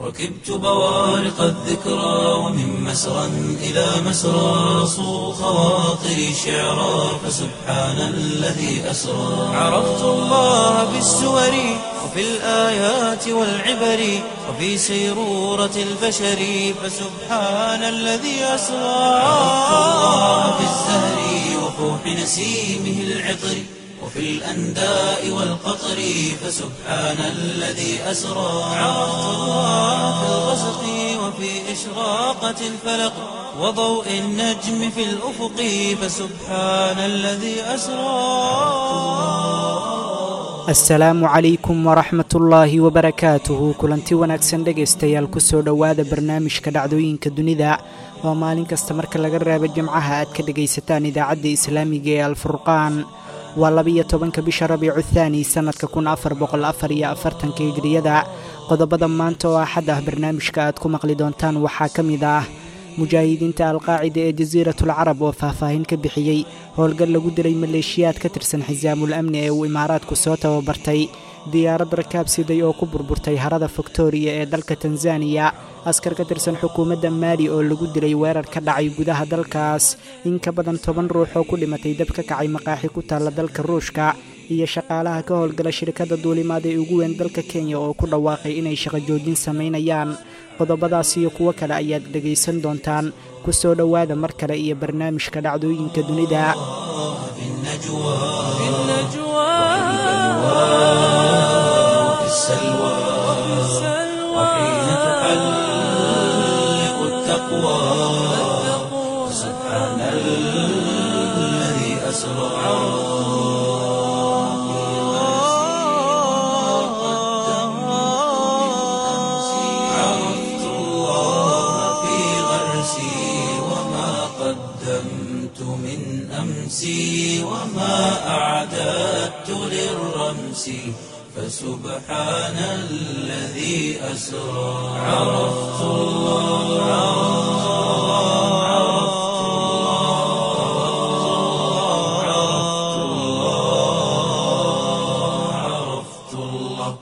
ركبت بوارق الذكرى ومن مسرى إلى مسرى صو خواطري شعرا فسبحان الذي أسرى عرفت الله بالسور وفي الآيات والعبر وفي سيرورة البشر فسبحان الذي أسرى عرفت الله بالزهر وفوح نسيمه العطر وفي الأنداء والقطر فسبحان الذي أسرى عرفت الله في الغسق وفي إشراقة الفلق وضوء النجم في الأفق فسبحان الذي أسرى asalaamu calaykum waraxmat ullaahi wabarakaatuhu kulanti wanaagsan dhegaystayaal kusoo dhowaada barnaamijka dhacdooyinka dunida oo maalin kasta marka laga reebo jimcaha aad ka dhegaysataan idaacadda islaamiga ee alfurqaan waa labiyo tobanka bisha rabiicu thaani sannadka kun afar boqol afar iyo afartanka hijriyada qodobada maanta oo axad ah barnaamijka aad ku maqli doontaan waxaa ka mid ah mujaahidiinta alqaacida ee jasiiratul carab oo faahfaahin ka bixiyey howlgal lagu dilay maleeshiyaad ka tirsan xisaamul amni ee uu imaaraadku soo tababartay diyaarad rakaab siday oo ku burburtay harada fiktoriya ee dalka tanzaniya askar ka tirsan xukuumadda maali oo lagu dilay weerar ka dhacay gudaha dalkaas in ka badan toban ruux oo ku dhimatay dab ka kacay maqaaxi ku taalla dalka ruushka iyo shaqaalaha ka howlgala shirkadda duulimaad ee ugu weyn dalka kenya oo ku dhawaaqay inay shaqo joojin samaynayaan qodobadaas iyo kuwo kale ayaad dhegaysan doontaan ku soo dhowaada mar kale iyo barnaamijka dhacdooyinka dunida في النجوى في النجوى وفي السلوى وحين تحلق التقوى سبحان الذي أسرى عرفت الله في غرسي وما قدمت من أمسي وما أعددت للرمس فسبحان الذي أسرى عرفت الله عرفت الله عرفت الله عرفت الله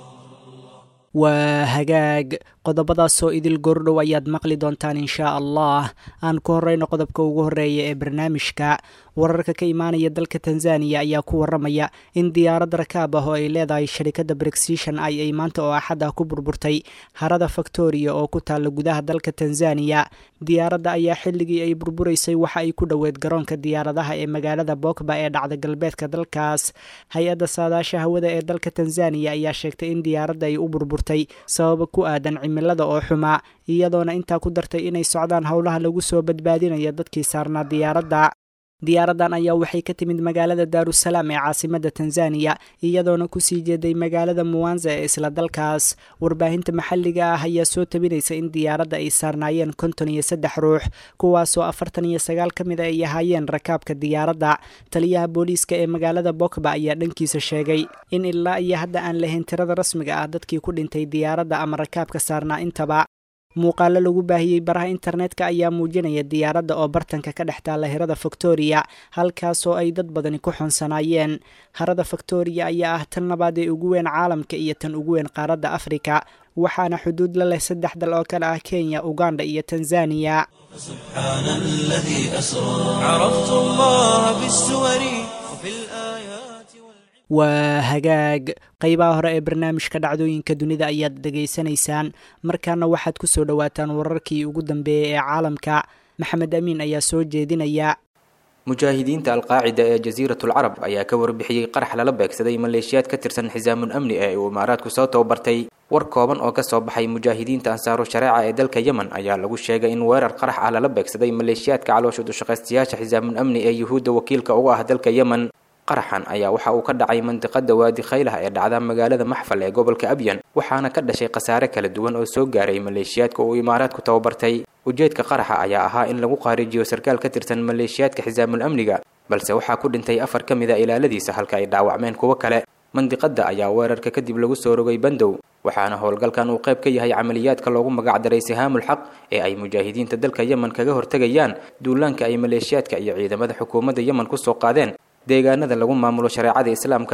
waa hagaag qodobadaasoo idil gordhow ayaad maqli doontaan inshaa allah aan ku horeyno qodobka ugu horeeya ee barnaamijka wararka ka imaanaya dalka tanzaniya ayaa ku waramaya in diyaarad rakaab ah oo ay leedahay sharikadda brexishon ay ay maanta oo axad ah ku burburtay harada faktoriya oo ku taalla gudaha dalka tanzaniya diyaaradda ayaa xilligii ay burburaysay waxa ay ku dhoweed garoonka diyaaradaha ee magaalada bokba ee dhacda galbeedka dalkaas hay-adda saadaasha hawada ee dalka tanzaniya ayaa sheegtay in diyaaradda ay u burburtay sababa ku aadan cimilada oo xumaa iyadoona intaa ku dartay inay socdaan howlaha lagu soo badbaadinaya dadkii saarnaa diyaaradda diyaaraddan ayaa waxay ka timid magaalada daarusalaam ee caasimadda tanzaniya iyadoona kusii jeeday magaalada muwanza ee isla dalkaas warbaahinta maxalliga ah ayaa soo tabinaysa in diyaaradda ay saarnaayeen konton iyo saddex ruux kuwaasoo afartan iyo sagaal ka mid a ay ahaayeen rakaabka diyaaradda taliyaha booliiska ee magaalada bokba ayaa dhankiisa sheegay in ilaa iyo hadda aan lahayn tirada rasmiga ah dadkii ku dhintay diyaaradda ama rakaabka saarnaa intaba muuqaalo lagu baahiyey baraha internetka ayaa muujinaya diyaaradda oo bartanka ka dhex taalla hirada faktoriya halkaasoo ay dad badani ku xonsanaayeen harada faktoriya ayaa ah tan labaad ee ugu weyn caalamka iyo tan ugu weyn qaaradda afrika waxaana xuduud la leh saddex dal oo kale ah kenya uganda iyo tanzaniya سبحان الذي أسرى عرفت الله بالسور وفي الآيات والعبر waa hagaag qeybaha hore ee barnaamijka dhacdooyinka dunida ayaad dhegaysanaysaan markaana waxaad ku soo dhowaataan wararkii ugu dambeeyey ee caalamka maxamed amiin ayaa soo jeedinaya mujaahidiinta alqaacida ee jasiiratul carab ayaa ka warbixiyey qarax lala beegsaday maleeshiyaad ka tirsan xisaamun amni ee uu imaaraadku soo tababartay war kooban oo kasoo baxay mujaahidiinta ansaaru shareeca ee dalka yemen ayaa lagu sheegay in weerar qarax ah lala beegsaday maleeshiyaadka caloosha dushaqaystayaasha xisaamun amni ee yuhuudda wakiilka uga ah dalka yemen qaraxan ayaa waxa uu ka dhacay mandiqada waadi khaylah ee dhacda magaalada maxfal ee gobolka abyan waxaana ka dhashay khasaare kala duwan oo soo gaaray maleeshiyaadka uu imaaraadku tababartay ujeedka qaraxa ayaa ahaa in lagu qaarijiyo sarkaal ka tirsan maleeshiyaadka xisaamul amniga balse waxaa ku dhintay afar ka mid a ilaaladiisa halka ay dhaawacmeen kuwo kale mandiqada ayaa weerarka kadib lagu soo rogay bandow waxaana howlgalkan uu qayb ka yahay camaliyaadka loogu magacdaray sihaamul xaq ee ay mujaahidiinta dalka yemen kaga hortegayaan duulaanka ay maleeshiyaadka iyo ciidamada xukuumadda yemen kusoo qaadeen deegaanada lagu maamulo shareecada islaamka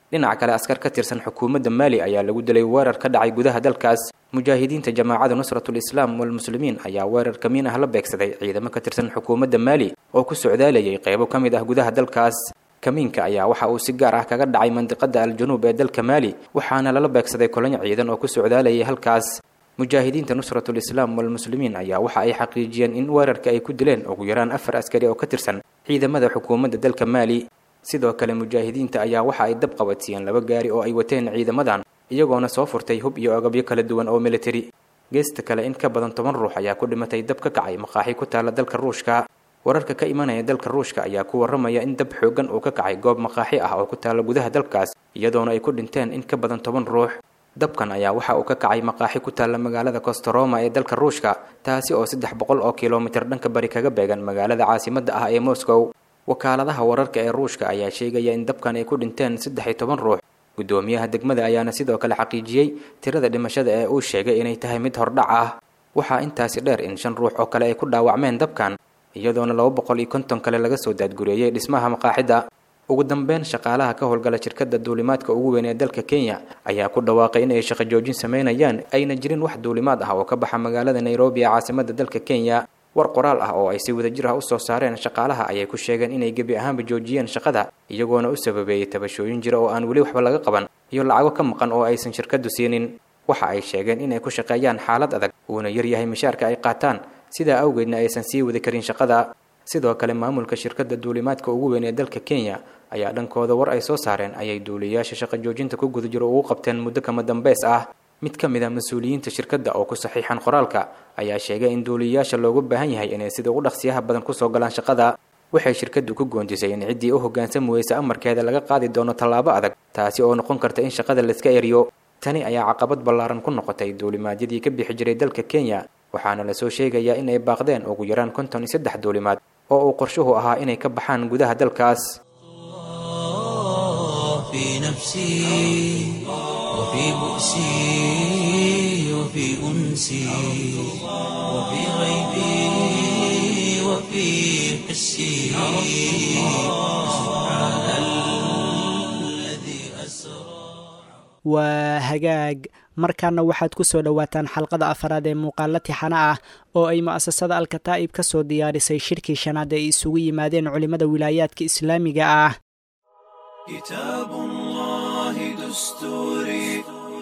dhinaca kale askar ka tirsan xukuumadda maali ayaa lagu dilay weerar ka dhacay gudaha dalkaas mujaahidiinta jamaacada nusratul islaam walmuslimiin ayaa weerar kamiin ah la beegsaday ciidamo ka tirsan xukuumadda maali oo ku socdaalayay qeybo ka mid ah gudaha dalkaas kamiinka ayaa waxa uu si gaar ah kaga dhacay mandiqada al-januub ee dalka maali waxaana lala beegsaday kolonyo ciidan oo ku socdaalayay halkaas mujaahidiinta nusratul islaam walmuslimiin ayaa waxa ay xaqiijiyeen in weerarka ay ku dileen ugu yaraan afar askari oo ka tirsan ciidamada xukuumadda dalka maali sidoo kale mujaahidiinta ayaa waxa ay dab qabadsiiyeen laba gaari oo ay wateen ciidamadan iyagoona soo furtay hub iyo agabyo kala duwan oo militari geesta kale in ka badan toban ruux ayaa ku dhimatay dab ka kacay maqaaxi ku taala dalka ruushka wararka ka imanaya dalka ruushka ayaa ku warramaya in dab xooggan uu ka kacay goob maqaaxi ah oo ku taala gudaha dalkaas iyadoona ay ku dhinteen in ka badan toban ruux dabkan ayaa waxa uu ka kacay maqaaxi ku taalla magaalada kostaroma ee dalka ruushka taasi oo saddex boqol oo kilomitir dhanka bari kaga beegan magaalada caasimadda ah ee moscow wakaaladaha wararka ee ruushka ayaa sheegaya in dabkan ay ku dhinteen saddex iyo toban ruux guddoomiyaha degmada ayaana sidoo kale xaqiijiyey tirada dhimashada ee uu sheegay inay tahay mid hordhac ah waxaa intaasi dheer in shan ruux oo kale ay ku dhaawacmeen dabkan iyadoona laba boqol iyo konton kale laga soo daadgureeyey dhismaha maqaaxidda ugu dambeyn shaqaalaha ka howlgala shirkadda duulimaadka ugu weyn ee dalka kenya ayaa ku dhawaaqay in ay shaqo joojin sameynayaan ayna jirin wax duulimaad ah oo ka baxa magaalada nairobi ee caasimadda dalka kenya war qoraal ah oo ay si wadajir ah usoo saareen shaqaalaha ayay ku sheegeen inay gebi ahaanba joojiyeen shaqada iyagoona u sababeeyey tabashooyin jira oo aan weli waxba laga qaban iyo lacago ka maqan oo aysan shirkaddu siinin waxa ay sheegeen inay ku shaqeeyaan xaalad adag uuna yaryahay mishaarka ay qaataan sidaa awgeedna aysan sii wadi karin shaqada sidoo kale maamulka shirkadda duulimaadka ugu weyn ee dalka kenya ayaa dhankooda war ay soo saareen ayay duuliyayaasha shaqo joojinta ku guda jiro ugu qabteen muddo kama dambeys ah mid ka mid a mas-uuliyiinta shirkadda oo ku saxiixan qoraalka ayaa sheegay in duuliyayaasha loogu baahan yahay inay sida ugu dhaqsiyaha badan kusoo galaan shaqada waxay shirkaddu ku goondisay in ciddii u hoggaansami weysa amarkeeda laga qaadi doono tallaabo adag taasi oo noqon karta in shaqada layska eriyo tani ayaa caqabad ballaaran ku noqotay duulimaadyadii ka bixi jiray dalka kenya waxaana lasoo sheegayaa in ay baaqdeen ugu yaraan konton iyo saddex duulimaad oo uu qorshuhu ahaa inay ka baxaan gudaha dalkaas في نفسي وفي بؤسي وفي أنسي وفي غيبي وفي حسي سبحان الذي أسرى waa hagaag markaana waxaad ku soo dhowaataan xalqada afaraad ee muuqaalo tixano ah oo ay mu'asasada alkataa'ib ka soo diyaarisay shirkii shanaad ee ay isugu yimaadeen culimmada wilaayaadka islaamiga ah كتاب الله دستوري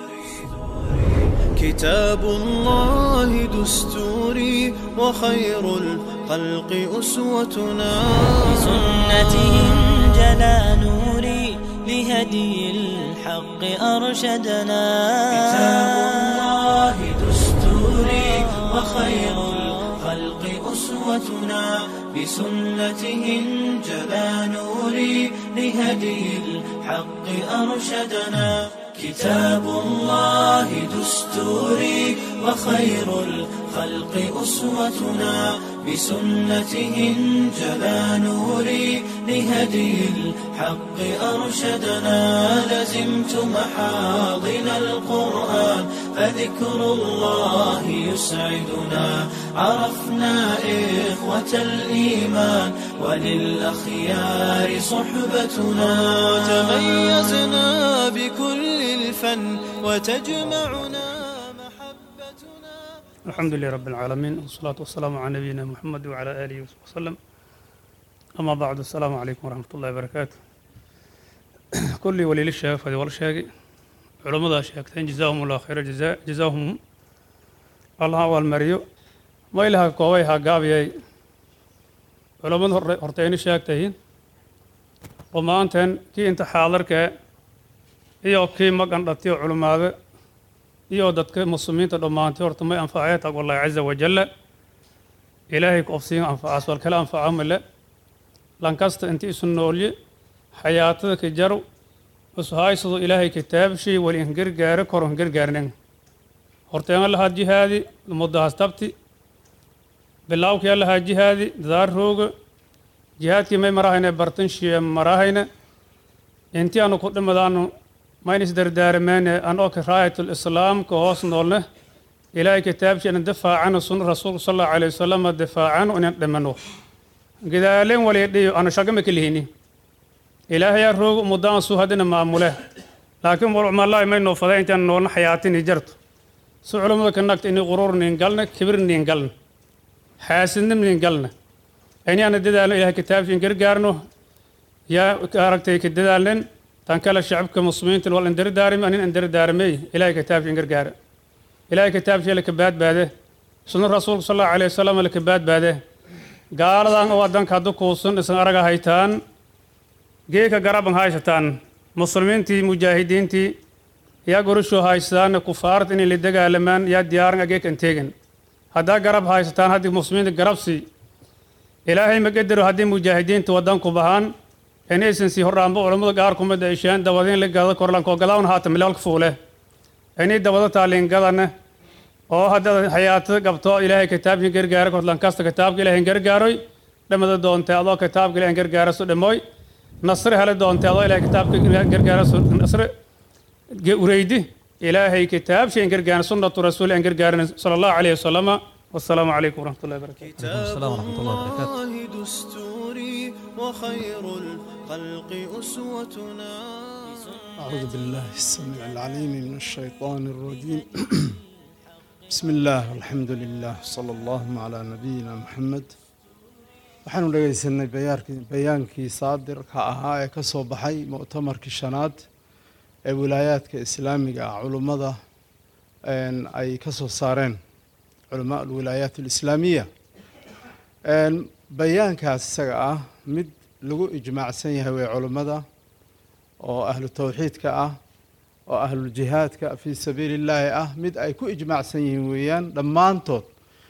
كتاب الله دستوري وخير الخلق أسوتنا بسنته جلا نوري لهدي الحق أرشدنا كتاب الله دستوري وخير الخلق أسوتنا بسنته انجلى نوري لهدي الحق أرشدنا كتاب الله دستوري وخير الخلق أسوتنا بسنته انجلى نوري لهدي الحق أرشدنا لزمت محاضن القرآن فذكر الله يسعدنا عرفنا إخوة الإيمان وللأخيار صحبتنا تميزنا بكل الفن وتجمعنا محبتنا الحمد لله رب العالمين والصلاة والسلام على نبينا محمد وعلى آله وصحبه وسلم أما بعد السلام عليكم ورحمة الله وبركاته كل ولي للشيخ هذه والشيخ علماء شيختين جزاهم الله خير الجزاء جزاهم الله والمريو ما إلها كويها قابي علماء هرتين شيختين وما أنتن كي أنت حاضرك iyo kii maqan dhatiyo culimaade iyo dadka muslimiinta dhammaantay horta may anfacee tag wallahi caza wajalla ilaahay ku ofsiin anfacaas wal kale anfaca male lankasta inti isu noolye xayaatada ka jaro ishaysado ilaahay kitaabshii wali in gargaaro koro in gargaarnen horteena lahaa jihaadi muddahaas tabti bilaawkii lahaa jihaadi dadaar rooga jihaadkii may marahayne bartan shiye marahayne intii aanu ku dhimadaanu mayn isdardaarmeene anoo kiraayatul islaamka hoos noolne ilaahay kitaabshiina difaacano sunna rasuulku sal allahu alayhi wasalam difaacano inan dhimano gidaaleen walidhiyo anu shagama ka lihini ilaahayaa roog muddaan suu haddina maamule laakiin walcumallaahi may noo faday intaan noolna xayaatinii jarto si culummada ka nagta inay quruur niin galna kibir niin galna xaasidnim niin galna inaana dadaalno ilahay kitaabkiin gargaarno yaa aragtay ka dadaalnen tan kale shacabka muslimiinta wal indardaarimi anin indardaarmey ilahay kitaabkiin gargaara ilahay kitaabkii laka baadbaade sunna rasuulka sal allahu alayhi wasalam laka baadbaade gaaladan oo wadanka haddu kuusun isan araga haytaan geeka garaban haysataan muslimiintii mujaahidiintii yaa gorashoo haystaan kufaarta inay la dagaalamaan yaa diyaaran ageekan teegan haddaa garab haysataan haddii muslimiinta garabsi ilaahay ma qadaro haddii mujaahidiinta wadanku bahaan inaysan sii hordhaanba culammada qaar kumid ay sheeen dabadin la gada korlanko gadawn haata milaalka fuule inay dabada taalingadana oo haddaad xayaatada qabto ilaahay kitaabkii gargaara korlan kasta kitaabka ilaahay gargaaroy dhamada doontay adoo kitaabka ilaahay gargaara su dhamoy nasre hele doontay adoo ilaahay kitaabka gargaara su nasre ureydi ilaahay kitaabshayn gargaaran sunnatu rasuul aan gargaaran sala allahu calayhi wasalama wassalaamu calaykum waraxmatullahi wabarakatu السلام ورحمة الله وبركاته. الله دستوري وخير الخلق أسوتنا أعوذ بالله السميع العليم من الشيطان الرجيم بسم الله والحمد لله صلى الله على نبينا محمد waxaanu dhegeysanay bayaarkii bayaankii saadirka ahaa ee ka soo baxay mu'tamarkii shanaad ee wilaayaadka islaamiga ah culummada een, ay ka soo saareen culamaa alwilaayaat alislaamiya Een, bayaankaas isaga ah mid lagu ijmaacsan yahay way culummada oo ahlu tawxiidka ah oo ahluljihaadka fii sabiili illaahi ah mid ay ku ijmaacsan yihiin weeyaan dhammaantood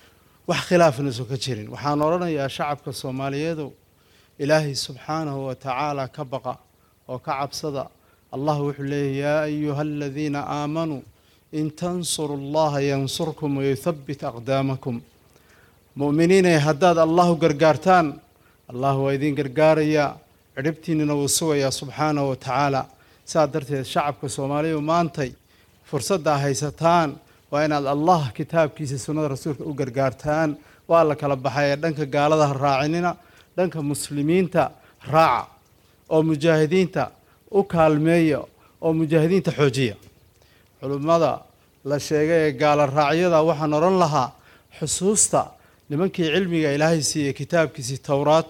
wax khilaafna isu ka jirin waxaan odhanayaa shacabka soomaaliyeedu ilaahay subxaanahu wa tacaala ka baqa oo ka cabsada allah wuxuu leeyahy yaa ayuha aladiina aamanuu in tansuru allaha yansurkum wayuthabbit aqdaamakum mu'miniinay haddaad allahu gargaartaan allah waa idin gargaarayaa cidhibtiinnina wuu sugayaa subxaanahu wa tacaala saa darteed shacabka soomaaliya maantay fursaddaa haysataan waa inaad allah kitaabkiisa sunnada rasuulka u gargaartaan waa la kala baxay ee dhanka gaalada ha raacinina dhanka muslimiinta raaca oo mujaahidiinta u kaalmeeya oo mujaahidiinta xoojiya culummada la sheegay ee gaala raacyada waxaan odhan lahaa xusuusta nimankii cilmiga ilaahay siiyey kitaabkiisii towraat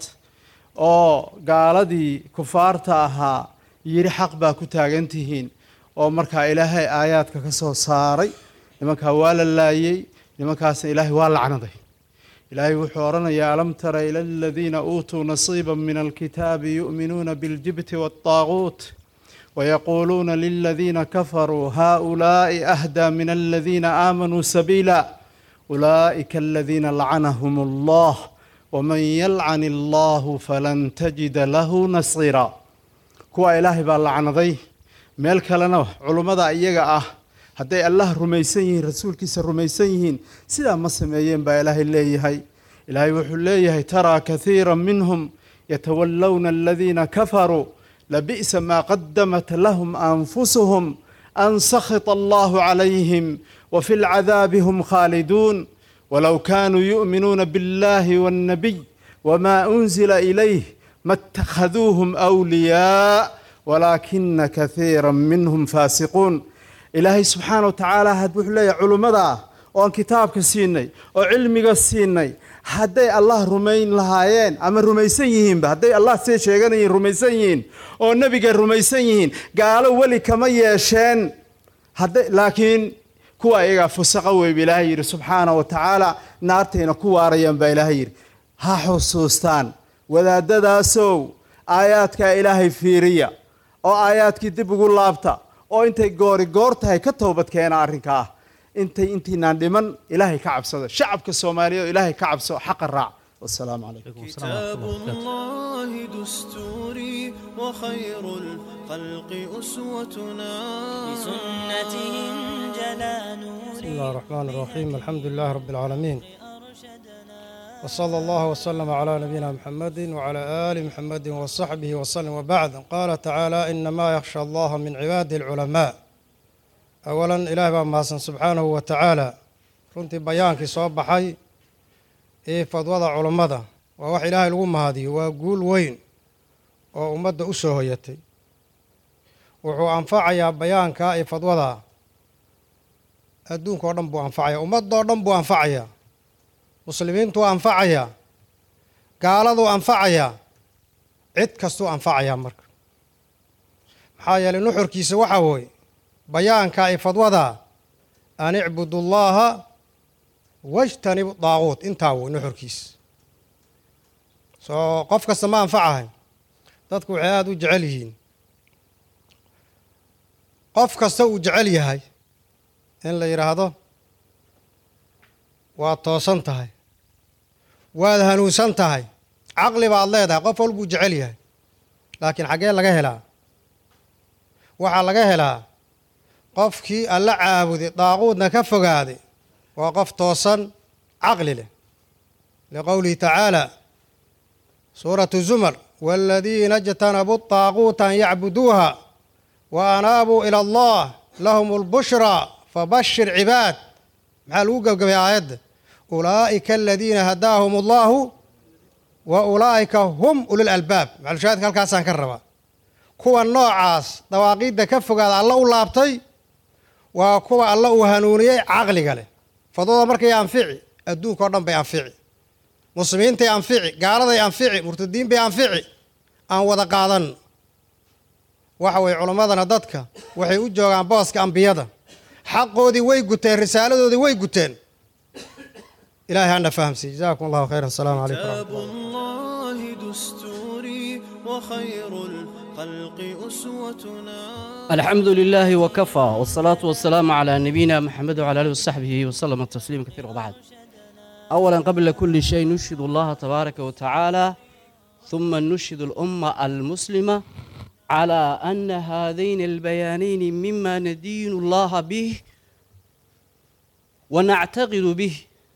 oo gaaladii kufaarta ahaa yidhi xaq baa ku taagan tihiin oo markaa ilaahay aayaadka ka soo saaray nimankaa waa la laayey nimankaasna ilaahay waa lacnaday ilaahay wuxuu odhanayaa alam tara ila aladiina uutuu nasiiba min alkitaabi yu'minuuna biاljibti waالطaaguut ويقولون للذين كفروا هؤلاء أهدى من الذين آمنوا سبيلا أولئك الذين لعنهم الله ومن يلعن الله فلن تجد له نصيرا kuwa ilaahay baa lacnaday meel kalena culummada iyaga ah hadday allah rumaysan yihiin rasuulkiisa rumaysan yihiin sidaa ma sameeyeen baa ilaahay leeyahay ilaahay wuxuu leeyahay taraa kathiira minhum yatawallawna aladiina kafaruu labi'sa maa qadamat lahum anfusuhum an sakhita allahu calayhim wafi lcadaabi hum khaaliduun walow kaanuu yu'minuuna biاllahi waاnnabiy wma unzila ilayh ma اtakhaduuhum أwliyaa walaakina kathiira minhum faasiquun ilaahay subxaana wa tacaala had wuxuu leeyahay culummada ah oo aan kitaabka siinay oo cilmiga siinay hadday allah rumayn lahaayeen ama rumaysan yihiinba hadday allah see sheeganayiin rumaysan yihiin oo nebiga rumaysan yihiin gaalo weli kama yeesheen hadday laakiin kuwa iyagaa fusaqa weyba ilaahay yidhi subxaana wa tacaala naartayna ku waarayaan baa ilaahay yidhi ha xusuustaan wadaadadaasow aayaadkaa ilaahay fiiriya oo aayaadkii dib ugu laabta oo intay goori goor tahay ka toobad keena arrinkaa intay intiinaan dhiman ilaahay ka cabsado shacabka soomaaliya oo ilaahay ka cabso xaqa raac wasalaamu calaykum كتاب الله دستوري وخير الخلق أسوتنا بسنته جلا بسم نوري الله الرحمن الرحيم الحمد لله رب العالمين وصلى الله وسلم على نبينا محمد وعلى آل محمد وصحبه وسلم وبعد قال تعالى إنما يخشى الله من عباده العلماء أولا إله بماسن سبحانه وتعالى runtii bayaankii soo baxay ee fadwada culummada waa wax ilaahay lagu mahadiyo waa guul weyn oo ummadda u soo hoyatay wuxuu anfacayaa bayaankaa iyo fadwadaa adduunka oo dhan buu anfacayaa ummadoo dhan buu anfacayaa muslimiintuu anfacayaa gaaladuu anfacayaa cid kastuu anfacayaa marka maxaa yeelay nuxurkiisa waxaa wooye bayaankaa iyo fadwadaa an icbudu llaaha wajtanibu daaquut intaa woy nuxurkiisa soo qof kasta ma anfacahay dadku waxay aada u jecel yihiin qof kasta uu jecel yahay in la yidhaahdo waad toosan tahay waad hanuunsan tahay caqli baad leedahay qof walbuu jecel yahay laakiin xaggee laga helaa waxaa laga helaa qofkii alla caabuday daaquudna ka fogaaday waa qof toosan caqli leh liqowlihi tacaala suuratu zumar waaladiina ijtanabuu daaquuta an yacbuduuha wa anaabuu ila allah lahum lbushraa fabashir cibaad maxaa lagu gebgabay aayadda ulaa'ika aladiina hadaahum allahu wa ulaa'ika hum ulil albaab maxalushaahidka halkaasaan ka rabaa kuwa noocaas dawaaqiidda ka fogaada alla u laabtay waa kuwa alla uu hanuuniyey caqliga leh fadwada markay anfici adduunka o dhan bay anfici muslimiintay anfici gaaladay anfici murtadiin bay anfici aan wada qaadan waxa weye culimmadana dadka waxay u joogaan booska ambiyada xaqoodii way guteen risaaladoodii way guteen ilahay hana fahamsiy jazakum allahu khayra asalaamu calaykum كتاب الله دستوري وخير الخلق أسوتنا الحمد لله وكفى والصلاة والسلام على نبينا محمد وعلى آله وصحبه وسلم تسليما كثيرا وبعد أولا قبل كل شيء نشهد الله تبارك وتعالى ثم نشهد الأمة المسلمة على أن هذين البيانين مما ندين الله به ونعتقد به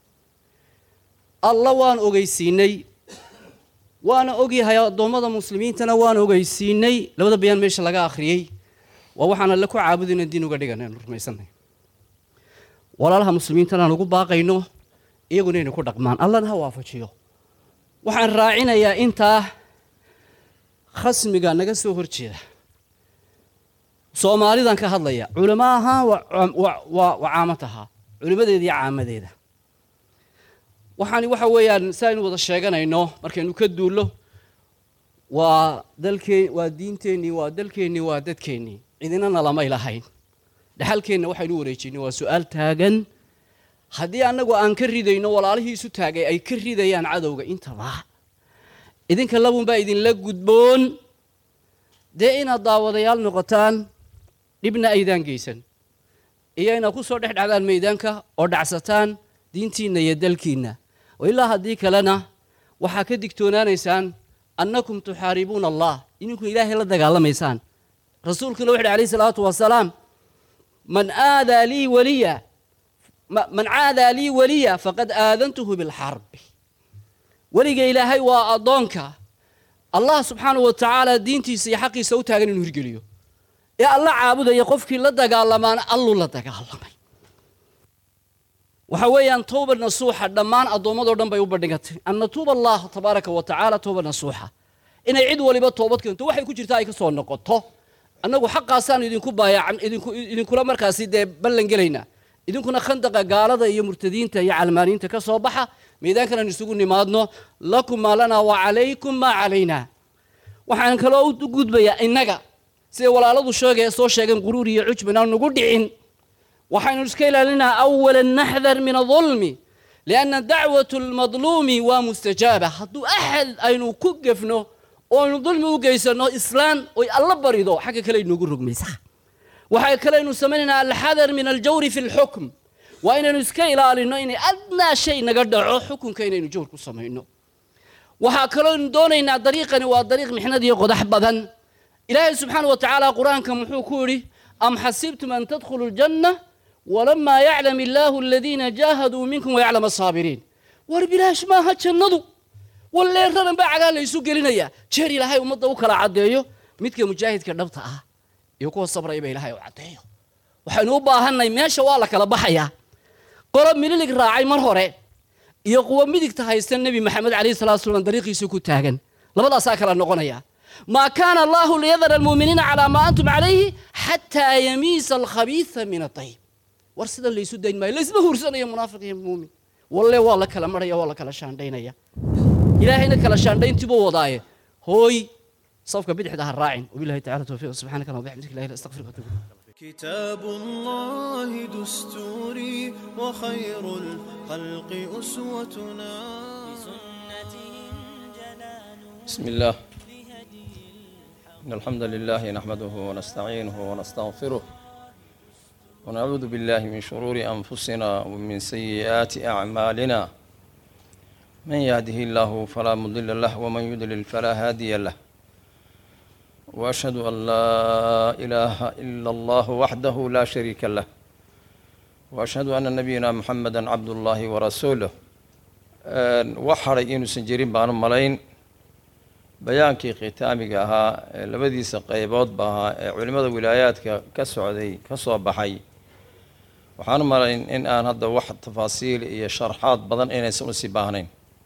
الله وان أغيسيني waana ogyahay addoommada muslimiintana waan ogeysiinay labada bayaan meesha laga akhriyey waa waxaan alle ku caabudayna diin uga dhigan aynu rumaysanay walaalaha muslimiintana aan ugu baaqayno iyaguna inay ku dhaqmaan allana ha waafajiyo waxaan raacinayaa intaa khasmiga naga soo horjeeda soomaalidan ka hadlaya culamo ahaan waa waa caamad ahaa culimadeeda iyo caamadeeda waxaani waxa weeyaan si aynu wada sheeganayno markaynu ka duullo waa dalkeen waa diinteennii waa dalkeennii waa dadkeennii cidinana lamay lahayn dhexalkeenna waxaynu wareejinay waa su-aal taagan haddii annagu aan ka ridayno walaalihii isu taagay ay ka ridayaan cadowga intaba idinka labunbaa idinla gudboon dee inaad daawadayaal noqotaan dhibna aydaan geysan iyo inaad ku soo dhex dhacdaan maydaanka oo dhacsataan diintiinna iyo dalkiinna oo ilaa haddii kalena waxaa ka digtoonaanaysaan annakum tuxaaribuuna allah idinku ilaahay la dagaalamaysaan rasuulkuna wuxu uhi alayhi salaatu wasalaam man aadaa lii waliya man caadaa lii waliya faqad aadantuhu bilxarbi weliga ilaahay waa addoonka allah subxaanahu wa tacaala diintiisa iyo xaqiisa u taagan inuu hirgeliyo ee alla caabudaya qofkii la dagaalamaana alluu la dagaalamay waxa weeyaan towba nasuuxa dhammaan addoommadoo dhan bay u bandhigatay an natuuba allah tabaaraka wa tacaala towba nasuuxa inay cid waliba toobad keento waxay ku jirtaa ay ka soo noqoto annagu xaqaasaanu idinku baayacan idinku idinkula markaasi dee ballan gelaynaa idinkuna khandaqa gaalada iyo murtadiinta iyo calmaaniinta ka soo baxa miidaankanaan isugu nimaadno lakum maa lanaa wa calaykum maa calaynaa waxaan kaloo u gudbayaa innaga siday walaaladu sheegaya soo sheegeen quruur iyo cujban aan nugu dhicin waxaynu iska ilaalinaa awala naxdar min adulmi lianna dacwatu lmadluumi waa mustajaaba hadduu axad aynu ku gefno oo aynu dulmi u geysanno islaan oy alla barido xagga kale aynuugu rogmaysaa waxaa kaleaynu samaynaynaa alxadar min aljawri fi lxukm waa inaynu iska ilaalinno inay adnaa shay naga dhaco xukunka inaynu jawr ku samayno waxaa kalooynu doonaynaa dariiqani waa dariiq mixnad iyo qodax badan ilaahay subxaana wa tacaala qur-aanka muxuu ku yidhi am xasibtum an tadkhuluu ljanna walamaa yaclam illaahu aladiina jaahaduu minkum wayaclam asaabiriin war bilaash maaha jannadu walleeradan baa cagaa laysu gelinayaa jeer ilaahay ummadda u kala caddeeyo midka mujaahidka dhabta ah iyo kuwa sabrayba ilaahay u caddeeyo waxaynu u baahanay meesha waa la kala baxayaa qolo mililig raacay mar hore iyo kuwa midigta haysta nebi maxamed calayhi salatu wasalaam dariiqiisa ku taagan labadaasaa kala noqonaya maa kaana allahu liyadara almuuminiina calaa maa antum calayhi xataa yamiisa alkhabiisa min atayib war sidan laysu dayn maayo laysma huursanayo munaafiq iyo muumin walle waa la kala maraya waa la kala shaandhaynaya ilaahayna kala shaandhayntiibuu wadaaye hooy safka bidixda ha raacin wabilahi tacala towfiiq subxaanaka allahumma wabixamdika ilahi astaqfiruka wa atuubu ilayk كتاب الله دستوري وخير الخلق أسوتنا بسم الله إن الحمد لله نحمده ونستعينه ونستغفره ونعوذ بالله من شرور أنفسنا ومن سيئات أعمالنا من يهده الله فلا مضل له ومن يضلل فلا هادي له وأشهد أن لا إله إلا الله وحده لا شريك له وأشهد أن نبينا محمدا عبد الله ورسوله waxaray inuusan jirin baanu malayn bayaankii khitaamiga ahaa ee labadiisa qeyboodba ahaa ee culimmada wilaayaadka ka socday ka soo baxay waxaanu malayn in aan hadda wax tafaasiil iyo sharxaad badan inaysan usii baahnayn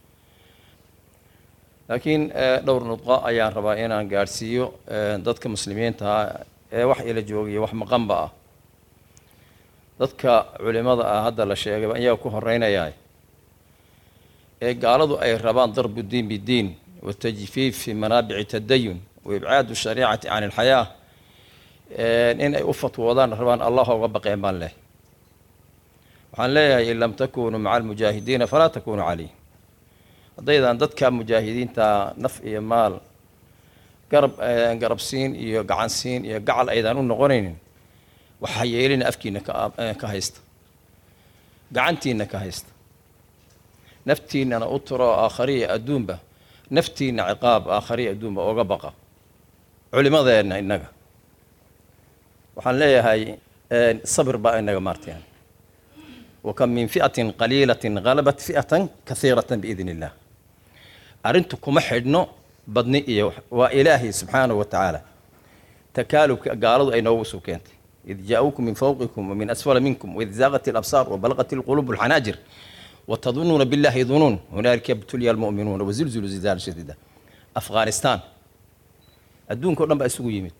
laakiin dhowr nudqo ayaan rabaa inaan gaadhsiiyo dadka muslimiintaha ee wax ila joogiya wax maqanba ah dadka culimada ah hadda la sheegay ayaa ku horeynayaa ee gaaladu ay rabaan darbu diin bidiin watajfiif fi manaabici tadayun waibcaadu shariicati can ilxayaa in ay u fatwoodaan rabaan allah oga baqeen baan leh waxaan leeyahay in lam takunuu maca almujaahidiina falaa takunuu calayh haddaydaan dadka mujaahidiinta naf iyo maal garab garabsiin iyo gacansiin iyo gacal aydaan u noqonaynin waxaa yeelina afkiina ka haysta gacantiina ka haysta naftiinana u turo aakhariya adduunba naftiina ciqaab aakhariya adduunba oga baqa culimadeenna innaga waxaan leeyahay sabir baa inaga maarteen wakam min fi'atin qaliilatin halabat fi'atan kahiiratan biidn illah arrintu kuma xidhno badni iyo waa ilaahay subxaanahu wa tacaala takaalubka gaaladu ay noogu soo keentay id jaa-uukum min fawqikum wamin asfala minkum waid zaaqat alabsaar wabalaqat alquluub alxanaajir watadunuuna billahi dunuun hunaalika yabtulya almu'minuuna wazilzulu zilzaala shadiida afghanistan adduunka o dhan baa isugu yimid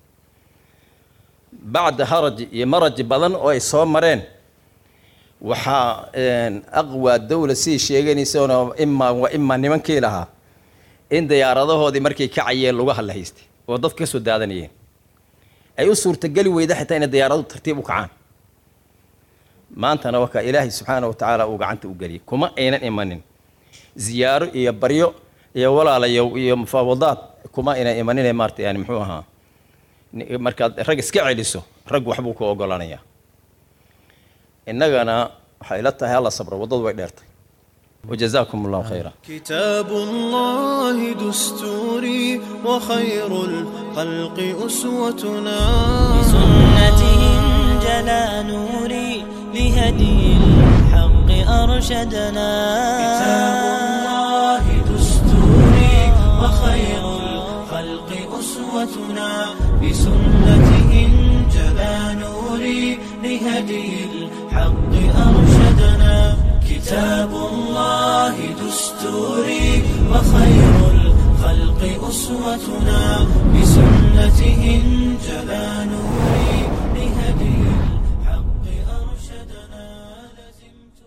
bacda haraji iyo maraji badan oo ay soo mareen waxaa aqwaa dawla sidii sheeganaysoona imaa wa imaa nimankii lahaa in diyaaradahoodii markay kacayeen lugaha la haystay oo dadka ka soo daadanayeen ay u suurtageli weyda xitaa inay diyaaradu tartiib u kacaan maantana wakaa ilaahay subxaana wa tacaala uu gacanta u geliyay kuma aynan imanin ziyaaro iyo baryo iyo walaalayow iyo mufaawadaad kuma aynan imaninee maarta yani muxuu ahaa markaad rag iska celiso rag waxbuu ku ogolanayaa innagana waxay la tahay alla sabro waddadu way dheertay وجزاكم الله خيرا كتاب الله دستوري وخير الخلق أسوتنا بسنته انجلى نوري لهدي الحق أرشدنا كتاب الله دستوري وخير الخلق أسوتنا بسنته انجلى نوري لهدي الحق أرشدنا كتاب الله دستوري وخير الخلق أسوتنا بسنته انجلى نوري لهدي الحق أرشدنا لزمت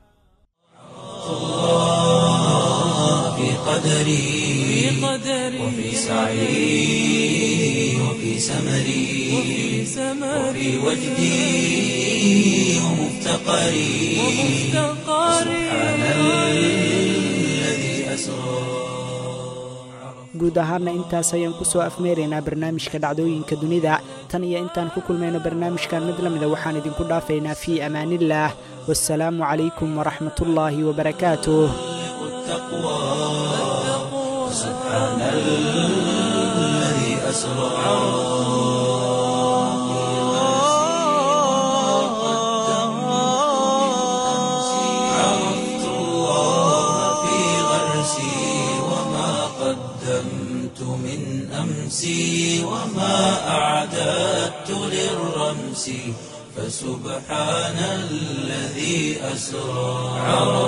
الله في قدري وفي سعي وفي سمري وفي وجدي ومفتقري سبحان الذي أسرى guud ahaana intaas ayaan ku soo afmeeraynaa barnaamijka dhacdooyinka dunida tan iyo intaan ku kulmayno barnaamijkan mid la mida waxaan idinku dhaafaynaa fii amaaniillaah wasalaamu calaykum waraxmatullaahi wabarakaatuh سبحان الذي أسرى عرفت الله في غرسي وما قدمت من أمسي وما أعددت للرمس فسبحان الذي أسرى عرفت